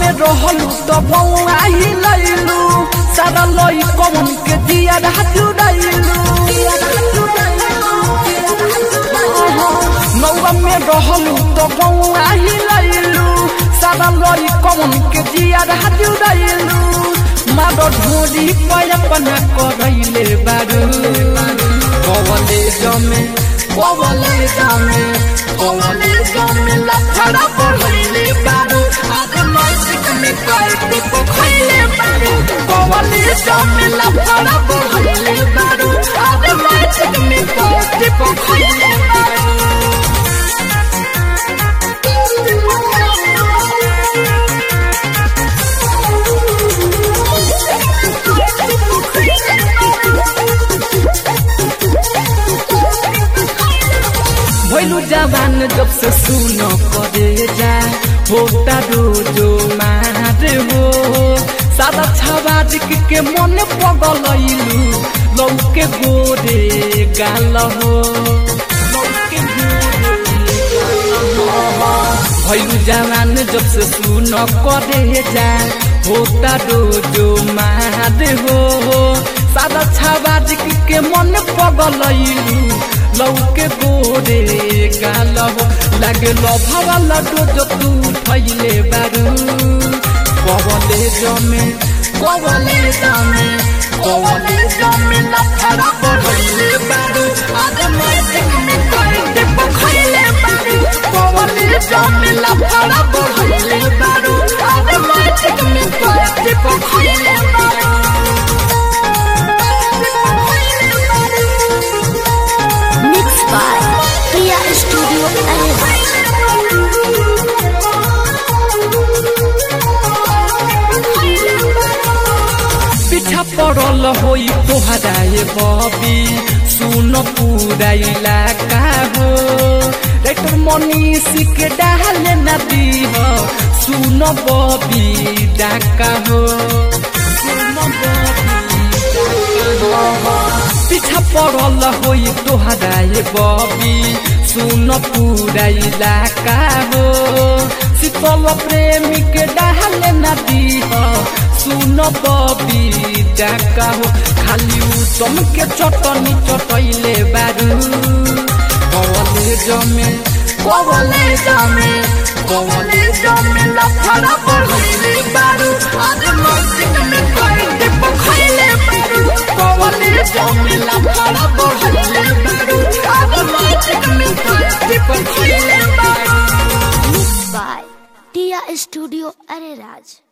में रहलू तो बउआ ही लैलू सारा लई कौन के दिया राजू रैलू नौवा में रहलू तो बउआ ही लैलू सारा लई कौन के दिया राजू रैलू मारो ढोरी पर अपना करैले बारू कवले जमे कवले जमे कवले जमे लफड़ा पढ़ैले बारू आज मस्जिद में करते पखैले बारू कवले जमे लफड़ा पढ़ैले बारू आज मस्जिद में करते पखैले बारू भैलू जवान जब से सुन करे जा होता रोजो मार हो सादा छवाज के मन पगलैलू लौके गोरे गाल हो लौके गोरे भैलू जवान जब से सुन करे जा होता रोजो मार हो सादा छवाज के मन पगलैलू लौके गोरे गाल हो लागे लभवा लड्डू जो तू फैले बारू कवले जमे कवले जमे कवले जमे लफड़ा बढ़ैले बारू आज मैजिक में करते पखैले बारू कवले जमे लफड़ा बढ़ैले बारू आज मैजिक में करते पखैले बारू Mixed by Priya Studio Arena. पीछा पड़ल होई तोहरा ये बबी सुन पूरा इलाका हो रेटर मनीष के डाल न दी हो सुन बबी डाका हो सुन बबी डाका हो। पीछा पड़ल होई तोहरा ये बबी सुन पूरा इलाका हो शीतल प्रेमी के डाल न दी हो सुन बबी डाका हो खाली उत्तम के चटनी चटैले बारू कवले जमे कवले जमे कवले जमे लफड़ा पढ़ैले बारू आज मस्जिद में करते पखैले बारू कवले जमे लफड़ा पढ़ैले बारू आज मस्जिद में करते पखैले बारू Mixed by Tia Studio Arena.